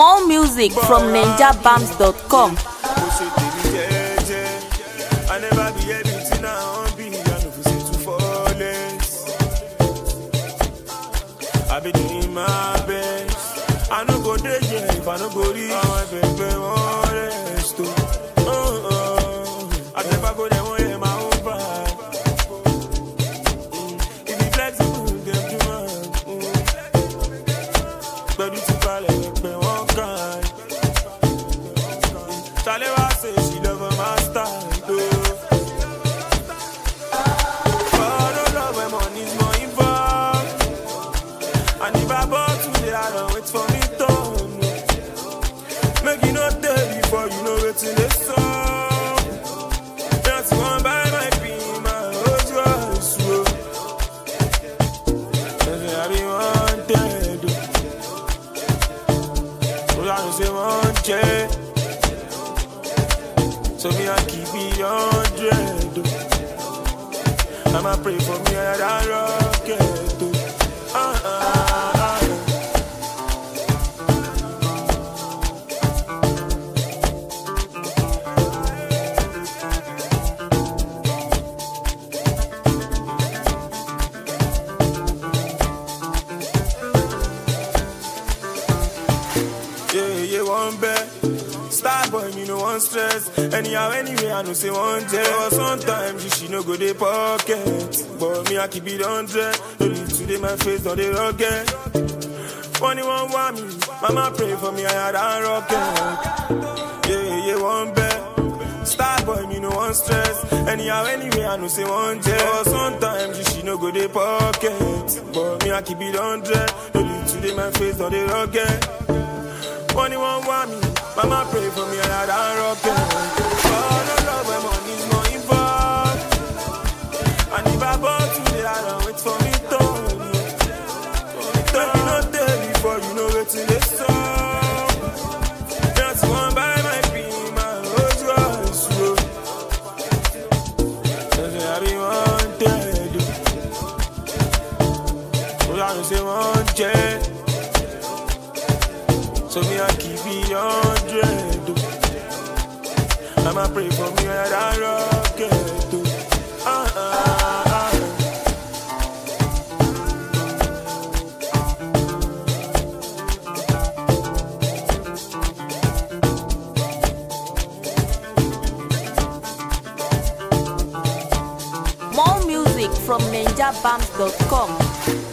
More music from ninjabams.com. Mo ṣe tèmi jẹ́jẹ́. I never be everything I wan be. I no fit say too flawless. I be doing my best. I no go dey here if I no go reach. Àwọn ẹgbẹ̀gbẹ̀ wọn rest o. Oh, oh. I never go there, wọ́n hear my own vibe. Mm. If you flexible, dem do am. Mm. Pẹ̀lú ti balẹ̀ ẹgbẹ̀ wọn kàn. Talewa say she love her master. But no love when money's more involved. And if I bought today, I don't wait for me to Make you not tell before you know it's in the song. Just one by my pin, my rose was slow. I be wanted. So I don't say one check. So me I keep it hundred. I'ma pray for me and I rocket. Uh, uh, uh. Yeah, yeah, one bet. Star boy, me no one stress. Anyhow, anyway, I know say one day. But sometimes you she no go dey pocket. But me, I keep it hundred. Only today my face on the rocket. Funny one want me, mama pray for me, I had a rocket. Yeah, yeah, one bet. Star boy, me no one stress. Anyhow, anyway, I know say one day. But sometimes you she no go dey pocket. But me, I keep it hundred. Only today my face on the rocket. Money won't want me. Mama pray for me and I don't rock it. Oh, no love when money's more involved. And if I bought today, I don't wait for me to. Don't you know day before you know it's in the song. Just one by my pin, my rose was slow. Just I be wanted. Oh, I don't say one check. So me I keep it hundred. I'ma pray for me and I rocket. Uh, uh, uh. More music from ninjabams.com.